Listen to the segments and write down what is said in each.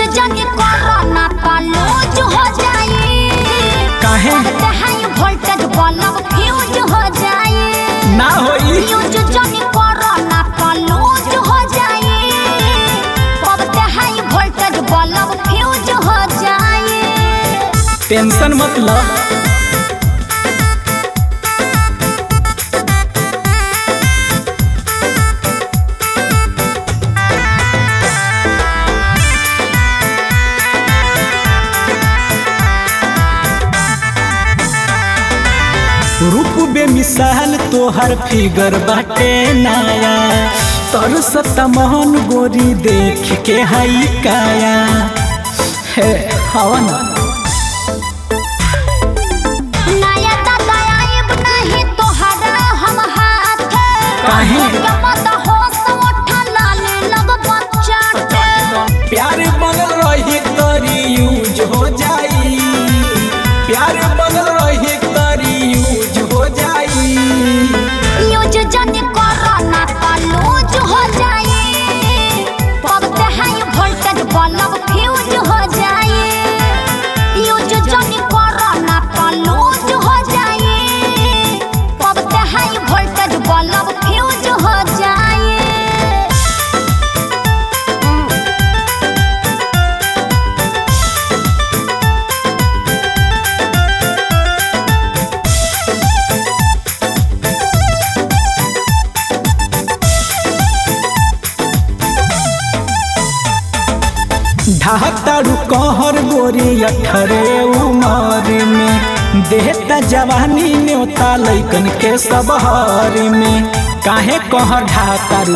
जाने कोरोना का लूज हो जाए काहे हाई वोल्टेज बल्ब फ्यूज हो जाए ना होई यूज जाने कोरोना का लूज हो जाए अब ते हाई वोल्टेज बल्ब फ्यूज हो जाए टेंशन मत लो रूप बेमिसाल तोहर फिगर बाटे नया तर सतमोहन गोरी देख के हई काया हे हवा ना नया दादा आइब नहीं तोहरा हम हाथ काहे? के मत होश उठा लाले लग बच्चा प्यार बनल रही तरी यूज हो जाई प्यार बनल रही तरी यूज हो जाई यूज जाने कोरोना का लूज हो जाए अब ते हाई वोल्टेज बल्ब फ्यूज हो जाए यूज जाने कोरोना का लूज हो जाए अब ते हाई वोल्टेज बल्ब फ्यूज हो जाए ढाहतारू कहर गोरी अठरे उमर में देहता जवानी न्योता लैकन के सब हर में काहे कहर ढाहतारू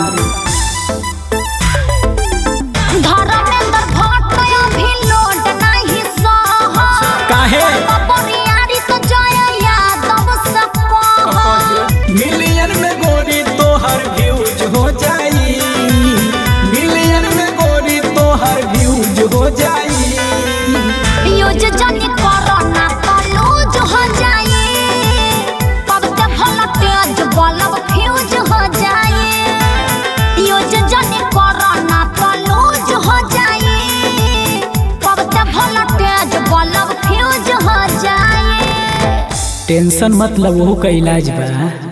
धर्मेंद्र भट्ट अभी लोड नहीं सह काहे बरियारी तो जय यादव सब मिलियन में गोरी तोहर व्यूज हो जाई मिलियन में गोरी तोहर व्यूज हो जाई यूज जाने कोरोना का लूज हो जाए तब ते भला तेज बल्ब फ्यूज हो जाए यूज जाने कोरोना का लूज हो जाए तब ते भला तेज बल्ब फ्यूज हो जाए टेंशन मतलब वो का इलाज बा